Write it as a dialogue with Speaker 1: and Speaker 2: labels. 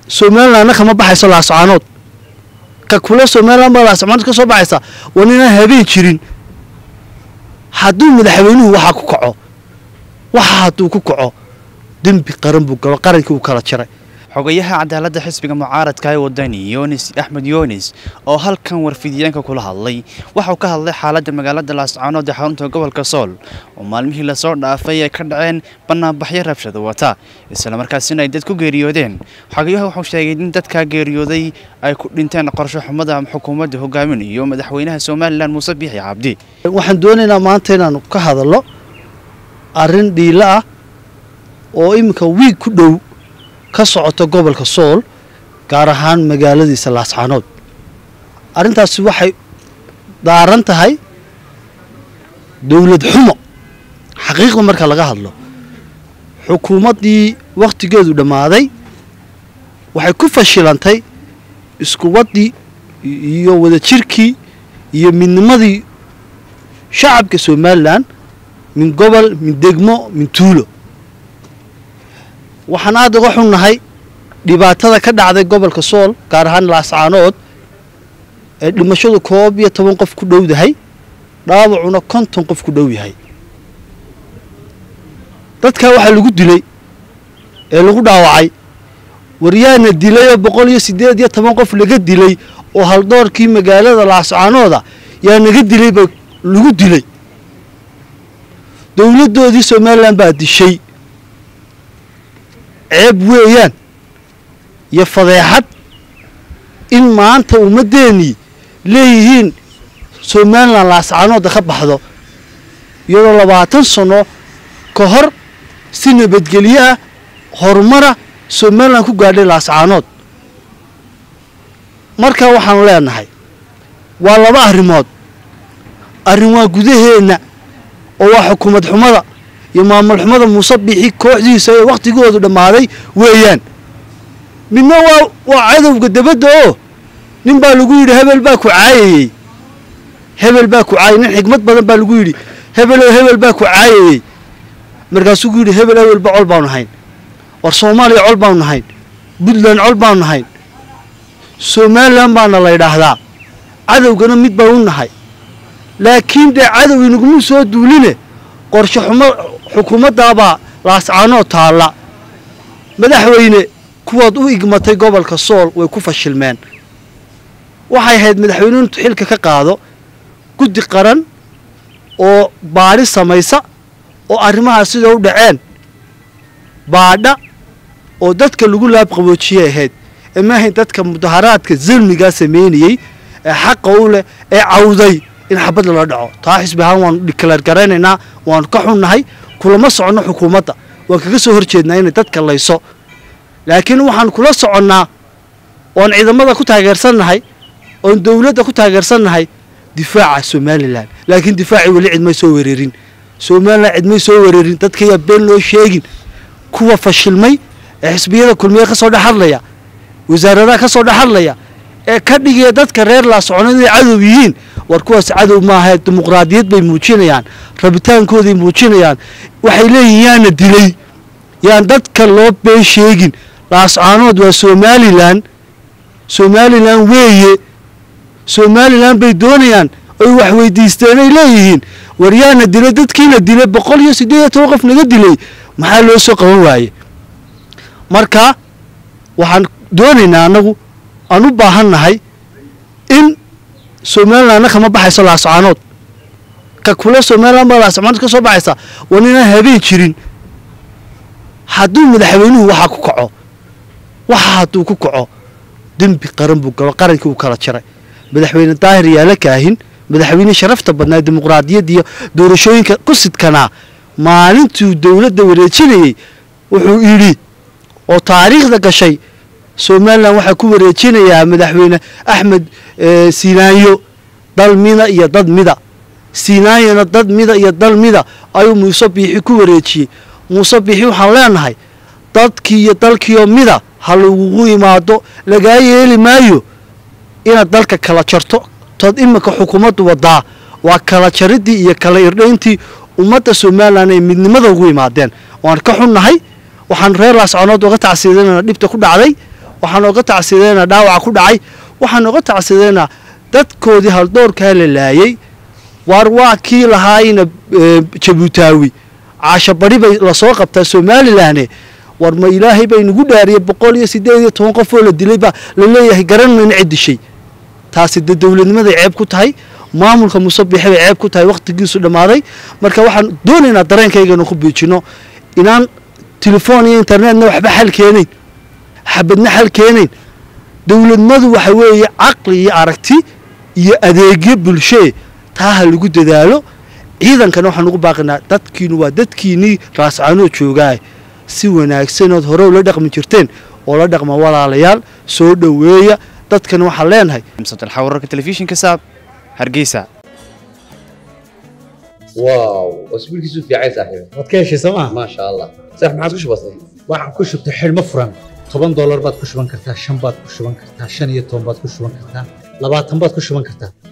Speaker 1: somalilandna kama baxayso laascaanood ka kule somaliland baa laascaanood ka soo baxaysa waa ninaan habeen jirin hadduu madaxweynuhu waxaa ku kaco waxa hadduu ku kaco dembi qaran buu galo qarankii uu kala jaray
Speaker 2: xogayaha cadaaladda xisbiga mucaaradka ee wadani yunis axmed yunis oo halkan warfidiyeenka kula hadlay waxauu ka hadlay xaaladda magaalada laascaanood ee xarunta gobolka sool oo maalmihii lasoo dhaafay ay ka dhaceen banaanbaxyo rabshada wata islamarkaasina ay dad ku geeriyoodeen xogayaha wuxuu sheegay in dadkaa geeriyooday ay ku dhinteen qorsho xumada xukuumadda hogaaminayo madaxweynaha somalilan muuse biixi cabdi
Speaker 1: waxaan doonaynaa maanta inaanu ka hadallo arrin dhiilo ah oo iminka wiig ku dhow ka socota gobolka sool gaar ahaan magaaladiisa laascaanood arrintaasi waxay daaran tahay dowlad xumo xaqiiqda marka laga hadlo xukuumaddii wakhtigeedu dhammaaday waxay ku fashilantay iskuwaddii iyo wadajirkii iyo midnimadii shacabka somalilan min gobol min degmo min tuulo waxaan aada uga xunnahay dhibaatada ka dhacday gobolka sool gaar ahaan laascaanood ee dhimashadu koob iyo toban qof ku dhowdahay dhaawacuna konton qof ku dhow yahay dadkaa waxaa lagu dilay ee lagu dhaawacay waryaana dilay oo boqol iyo siddeed iyo toban qof laga dilay oo haldoorkii magaalada laascaanooda yaa naga dilay ba lagu dilay dowladdoodii somalilan baa dishay ceeb weeyaan iyo fadeexad in maanta ummaddeenii leeyihiin somalilan laascaanooda ka baxdo iyadoo labaatan sano ka hor si nabadgelyo ah horumara somalilan ku gaadhay laascaanood marka waxaanu leenahay waa laba arrimood arrin waa gudaheenna oo waa xukuumad xumada iyo maamul xumada muuse biixi kooxdiisa ee wakhtigoodu dhammaaday weeyaan midna waa waa cadowga dabadda oo nin baa lagu yidhi hebel baa ku caayayey hebel baa ku caayay nin xigmad badan baa lagu yidhi hebeloo hebel baa ku caayayey markaasuu ku yidhi hebel hebelba col baanu nahayn war soomaaliya col baanu nahayn puntland col baanu nahayn somalilan baana la ydhaahdaa cadowgana mid baan u nahay laakiin dee cadow inaguma soo duuline qorshe xumo xukuumaddaabaa laascaanoo taalla madaxweyne kuwaad u igmatay gobolka sool way ku fashilmeen waxay ahayd madaxweyne intu xilka ka qaado guddi qaran oo baadhi samaysa oo arrimahaas sida u dhaceen baadha oo dadka lagu laabqaboojiyay ahayd ee maahayn dadka mudaharaadka zulmigaa sameynayey ee xaqa u leh ee cawday in xabad lala dhaco taa xisbi ahaan waanu dhikalaar garaynaynaa waanu ka xunnahay kulama soconno xukuumadda waan kaga soo hor jeednaa inay dadka layso laakiin waxaan kula soconnaa oon ciidamada ku taageersannahay oon dowladda ku taageersannahay difaaca somalilan laakiin difaacii weli cidmay soo wereerin somalilan cidmay soo wereerin dadkayaa been loo sheegin kuwa fashilmay ee xisbiyada kulmiye ka soo dhex hadlaya wasaaradaha ka soo dhex hadlaya ee ka dhigaya dadka reer laasconood inay cadow yihiin war kuwaas cadow maaha dimuqraadiyad bay muujinayaan rabitaankooday muujinayaan waxay leeyihin yaana dilay yaan dadka loo been sheegin laascaanood waa somalilan somalilan weeye somalilan bay doonayaan oy wax weydiisteen ay leeyihiin war yaana dilay dadkiina dilay boqol iyo siddeed iyo toban qof naga dilay maxaa loo soo qaban waaye marka waxaan doonaynaa annagu aan u baahan nahay in somalilandna kama baxayso laascaanood ka kule somaliland baa laascaanood ka soo baxaysa waa ninaan habeen jirin hadduu madaxweynuhu waxaa ku kaco waxa hadduu ku kaco dembi qaran buu galo qarankii uu kala jaray madaxweyne daahir yaala kaahin madaxweyne sharafta badnaa dimuqraadiyadda iyo doorashooyinka ku sidkanaa maalintuu dowladda wareejinayey wuxuu yidhi oo taariikhda gashay somalilan waxaa ku wareejinayaa madaxweyne axmed siinaanyo dal mida iyo dad mida siinaanyona dad mida iyo dal mida ayuu muuse biixi ku wareejiyey muuse biixi waxaan leenahay dadkii iyo dalkiioo mida ha lagugu imaado lagaa yeeli maayo inaad dalka kala jarto tood iminka xukuumaddu wadaa waa kala jaridii iyo kala irdhayntii ummadda somalilan ay midnimada ugu imaadeen waan ka xunnahay waxaan reer laasconood uga tacsiidanana dhibta ku dhacday waxaan oga tacsideynaa dhaawaca ku dhacay waxaan oga tacsideynaa dadkoodii haldoorkaa la laayay waar waa kii lahaayna jabuutaawi caasho bari bay lasoo qabtaa somalilan war ma ilaahay bay nagu dhaariyey boqol iyo sideed iyo toban qof oo la dilay baa la leeyahay garan mayna ciddishay taasi dee dowladnimaday ceeb ku tahay maamulka musabixe bay ceeb ku tahay wakhtigiisu dhammaaday marka waxaan doonaynaa dareenkayganu ku biijino inaan telefoon iyo internetna waxba xal keenayn xabadna xal keenayn dowladnimadu waxa weeye caqli iyo aragti iyo adeegyo bulshee taa ha lagu dadaalo ciidankana waxaan ugu baaqinaa dadkiinu waa dadkiinnii raascaanoo joogaa si wanaagsanood hore ula dhaqmi jirteen oo la dhaqma walaalayaal soo dhoweeya dadkana waxaan leenahay
Speaker 2: msabdalxa wararka telefishinka saab hargeysa
Speaker 3: واو واسبوعك يسوف يا عيسى صاحبي
Speaker 4: waad ka heshay sooma
Speaker 3: ما شاء الله صح ما عاد وش بصير
Speaker 4: waxaan ku shubtay xidhmo furan toban doolar baad ku shuban kartaa shan baad ku shuban kartaa shan iyo toban baad ku shuban kartaa labaatan baad ku shuban kartaa